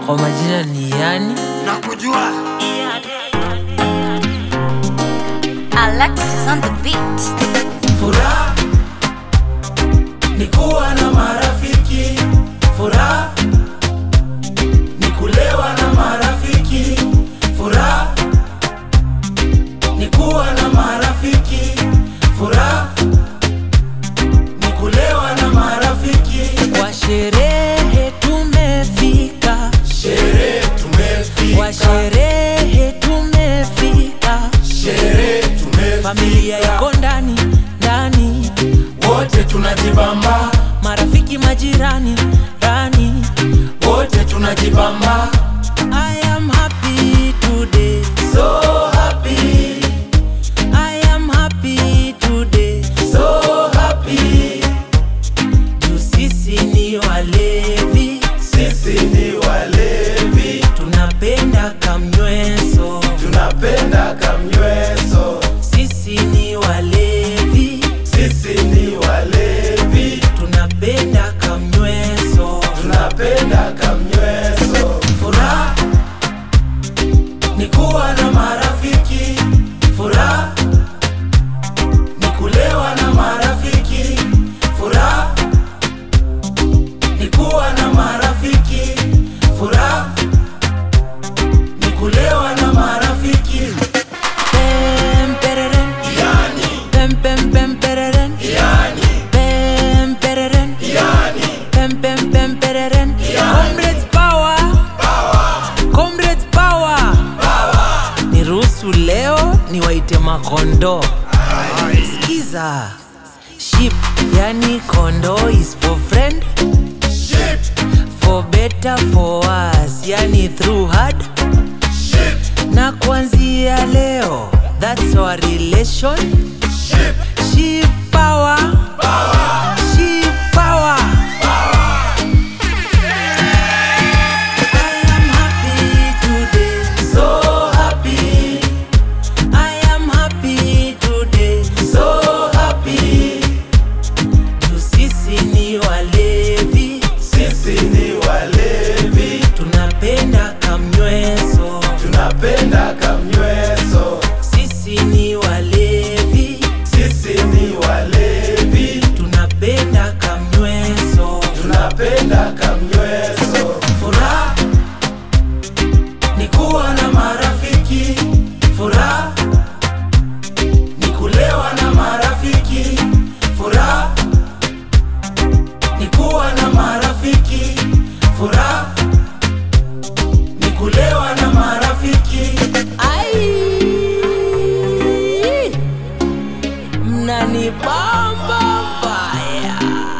kwa majina ni yani nakujua Alexis on the beat. Furaha ni kuwa na marafiki, furaha ni kulewa na marafiki, furaha ni kuwa na marafiki, furaha ni kulewa na marafiki. kwa sherehe tumefika Sherehe kwa tumefika, sherehe tumefika sherehe tumefika, familia iko ndani ndani wote tunajibamba, marafiki majirani rani wote tunajibamba, I am happy today so happy, I am happy today so happy. juu sisi ni walevi Sisi ni walevi, tunapenda kamnyweso tunapenda kamnyweso. sisi ni walevi Sisi ni walevi, tunapenda kamnyweso tunapenda kamnyweso. Furaha ni kuwa na marafiki, furaha ni kulewa na marafiki, furaha ni kuwa na marafiki, furaha ni kulewa na marafiki. Pem, pereren. Yani, Pem, pem, pem, pereren. yani, Pem, pereren. yani. Pem, pem, pem, pereren. Comrades power. Comrades power. niruhusu leo niwaite makondo skiza ship yani kondo is for friend Shit, for better for us yani through hard shit, na kuanzia leo that's our relation shit. ship power ship power I am happy today So happy, I am happy today so happy. juu sisi ni walevi Sisi ni walevi, tunapenda kamnyweso tunapenda kamnyweso. sisi ni walevi Sisi ni walevi, tunapenda kamnyweso tunapenda kamnyweso. Furaha ni kuwa na marafiki, furaha ni kulewa na marafiki, furaha ni kuwa na marafiki, furaha ni kulewa na marafiki. Ai, mnanibamba mbaya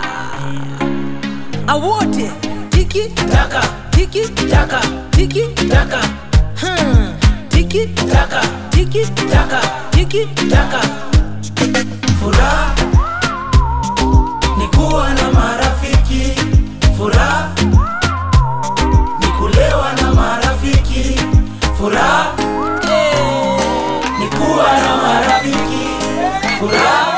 awote tiki Taka, tiki taka, tiki taka, hmm. tiki taka, tiki taka, tiki taka. Furaha ni kuwa na marafiki, furaha ni kulewa na marafiki, furaha ni kuwa na marafiki, furaha